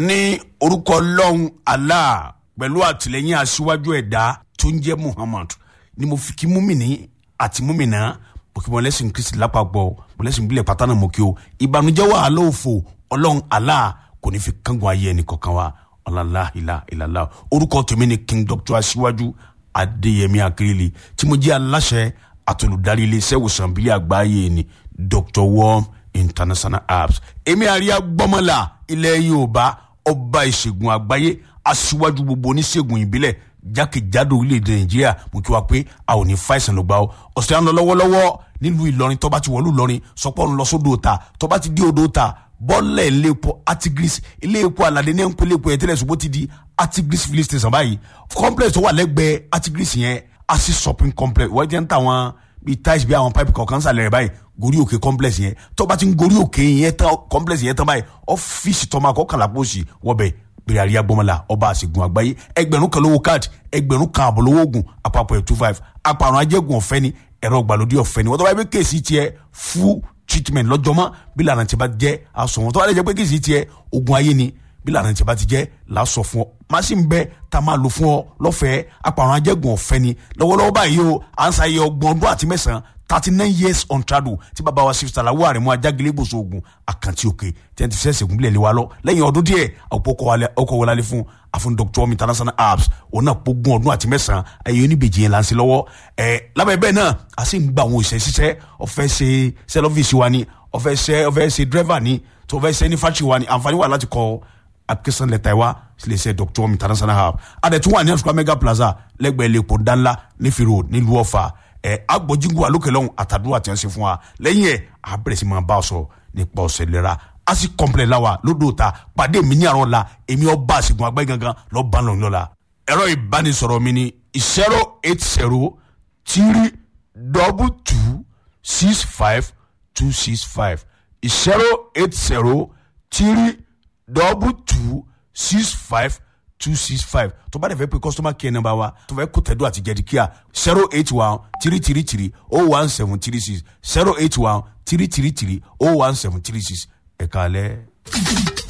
ní orúkọ ọlọ́run allah pẹ̀lú àtìlẹ́yìn aṣíwájú ẹ̀dá tó ń jẹ́ muhammad ni mo fi kí múmìnì àti múmìnà mo kí mo lẹ́sìn kristi lápapọ̀ mo lẹ́sìn bílẹ̀ pátánà mo kí o ìbànújẹ́ wàhálà òfò ọlọ́run allah kò ní fi kángun ayé ẹnì kọ̀ọ̀kan wa ọ̀làlá ìlà ìlàlá orúkọ tèmi ni king doctor aṣíwájú adéyẹmí akérèlé tí mo jẹ́ aláṣẹ àtolùdarí iléeṣẹ́ ìwòsàn bílẹ̀ àgbáyé ni dr worm international apps èmi àríyá gbọ́mọlà ilẹ̀ yorùbá ọba ìṣègùn àgbáyé aṣíwájú gbogbo oníṣègùn ìbílẹ̀ jákèjádò orílẹ̀-èdè nàìjíríà mo kí wa pé a ò ní fàìsàn ló gbà ó ọ̀sẹ̀ à ń lọ lọ́wọ́lọ́wọ́ nílùú ìlọrin tọ́ba ti wọ̀lú ìlọrin sọpọ́ ń lọ sódò ta tọ́ba ti dé odò ta bọ́ọ̀lẹ̀ ilé epo artigris ilé epo aládé ní ẹ̀ńpẹ́lẹ́ epo ẹ̀tẹ́lẹ̀ ṣùgbọ́n ti di artigris filling station báyìí complex tó wà lẹ́gbẹ̀ẹ́ artigris yẹn asi shopping complex wọ́n jẹ́ ń tà wọ́n bíi tiles bíi àwọn pipe kọ̀ọ̀kan sàlẹ̀ rẹ̀ báyìí gorí òkè complex yẹn tọ́ba ti ń gorí òkè yẹn tán complex yẹn tán báyìí ọ́fíìsì tọ́ma kọ́kànlá pósì wọ́bẹ̀ bẹ̀rẹ̀ àríyá gbọ́mọlá ọba àṣegun àgbáyé ẹgbẹ̀rún kan lówó káàdì ẹgbẹ̀rún kan àbọ̀ lówó oògùn àpapọ̀ ẹ̀ two five apàrùn ajẹ́gun ọ̀fẹ́ ni ẹ̀rọ ìgbàlódé ọ̀fẹ́ ni wọ́n tọ́ bá yẹ pé kéèsì tiẹ̀ full treatment lọ́jọ́mọ́ bí lànà tí a bá jẹ́ aṣọ wọn tọ́ bá yẹ pé kéèsì tiẹ̀ ogun ayé ni bí lànà tí a bá ti jẹ́ làásọ fún ọ machine bẹ tá a máa lò fún ọ lọ́fẹ̀ẹ́ apàrùn ajẹ́gun ọ̀fẹ́ ni lọ́wọ́lọ́wọ́ báyìí o à ń sáyé ọgbọ̀n ọdún àti mẹ́sàn-án thirty nine years on trado tí bàbá wa sifisa la wà rẹ̀ mú ajágilé gbòòso ogun àkàntì òkè tí wọ́n ti fẹ́ sẹ́gun bílẹ̀ lé wa lọ lẹ́yìn ọdún díẹ̀ ọkọ̀ wọlé alẹ́ fún àfún dr omi international apps òun náà pógun ọdún àti mẹ́sàn-án ẹ̀yẹ oníbejì yẹn là ń ṣe lọ́wọ́ ẹ̀ lábẹ́ bẹ́ẹ̀ náà a sì ń gba àwọn òṣìṣẹ́ ṣiṣẹ́ ọ̀fẹ́ ṣe sẹ́lọ́fíìsì wa ni ọ̀fẹ́ ṣe ọ̀fẹ́ ṣe dírẹ́fà ni tó ọ̀fẹ́ ṣe ní fáṣì wa ni àǹfààní wà láti kọ́ application letter wa sílẹ̀ ṣe dr omi international app adẹ̀tún wà ní àṣùkọ́ mega plaza lẹ́gbẹ̀ẹ́ lẹ́kọ̀ọ́ ńdáńlá nífìrò nílùú ọ̀fà ẹ agbọjíngu alókè lọhùn àtàdúrà tí wọn ṣe fún wa lẹ́yìn ẹ abẹrẹ sí máa bá a sọ nípa ọsẹ lera a sì kọmplẹ la wa lódò ta pàdé mi ní àrọ la èmi ọba àṣegun àgbáyé gangan lọ bá lọ lọla ẹ̀rọ ìbánisọ̀rọ̀ mi ni zero eight zero three double two six five two six five zero eight zero three double two six five two six five tó bá dẹ̀ fẹ́ pé customer care number wa tó fẹ́ kó tẹ̀dọ́ àti jẹ̀dí kíá zero eight one three three three oh one seven three six zero eight one three three three oh one seven three six ẹ̀ka alẹ́.